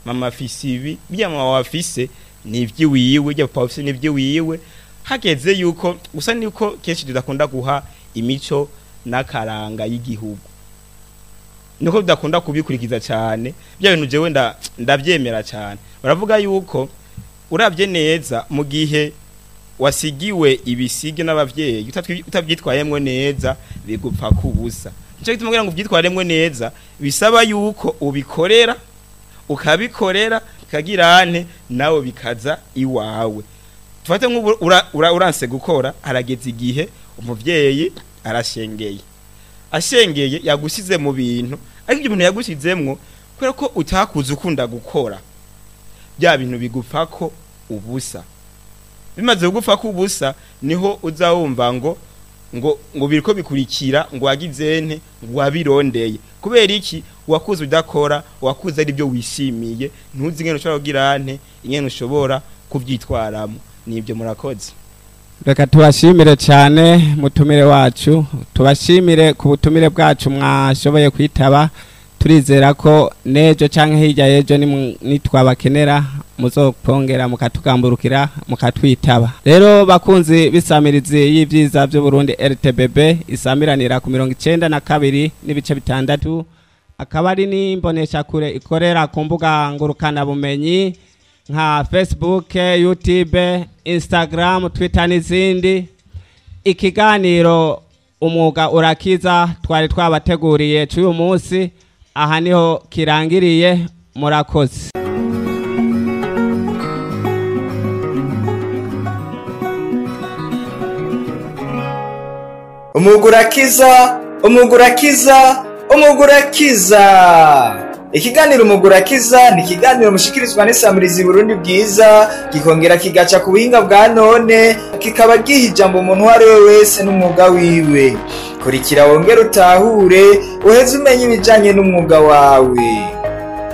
mama afise ibi bya mama wafise ni iby'iwiwe bya papa wafise ni iby'iwiwe hageze yuko gusa niko kenshi tudakunda guha imico n'akaranga y'igihugu niko tudakunda kubikurikiza cyane bya bintu jewe nda- ndabyemera cyane baravuga yuko urabye neza mu gihe wasigiwe ibisige n'abavyeyi utatwi- utabyitwayemwo neza bigupfa kubusa nico gituma kugira ngo ubyitwaremwo neza bisaba yuko ubikorera ukabikorera bikagirane nawe bikaza iwawe tufate nk'ubu ura- ura- uranse gukora harageze igihe umuvyeyi arashengeye ashengeye yagusize mu bintu ariko ibyo bintu yagusizemwo kubera ko utakuze ukunda gukora bya bintu bigupfa ko ubusa bimaze kugupfa ko ubusa niho uza wumva ngo ngo ngo biriko bikurikira ngo wagizente ngo wabirondeye kubera iki wakuze udakora wakuze ari byo wishimiye ntuzi ingene ushobora kugira nte ingene ushobora kuvyitwaramo nibyo murakoze reka tubashimire cyane mutumire wacu tubashimire ku butumire bwacu mwashoboye kwitaba turizera ko n'ejo cyangwa hirya y'ejo nimu- nitwabakenera muzopongera mukatugamburukira mukatwitaba rero bakunzi b'isamirizi y'ibyiza by'uburundi rtbb isamiranira ku mirongo icyenda na kabiri n'ibice bitandatu akaba ari n'imboneshakure ikorera ku mbuga ngurukanabumenyi nka facebook youtube instagram twitter n'izindi ikiganiro umwuga urakiza twari twabateguriye cy'uyu munsi aha niho kirangiriye murakoze umugurakiza umugurakiza umugurakiza ikiganiro umugurakiza ni ikiganiro mushikirizwa n'isamirizi burundi bwiza gikongera kigaca ku buhinga bwa none kikaba giha ijambo umuntu uwo ari we wese n'umwuga wiwe kurikira wongere utahure uheze umenya ibijyanye n'umwuga wawe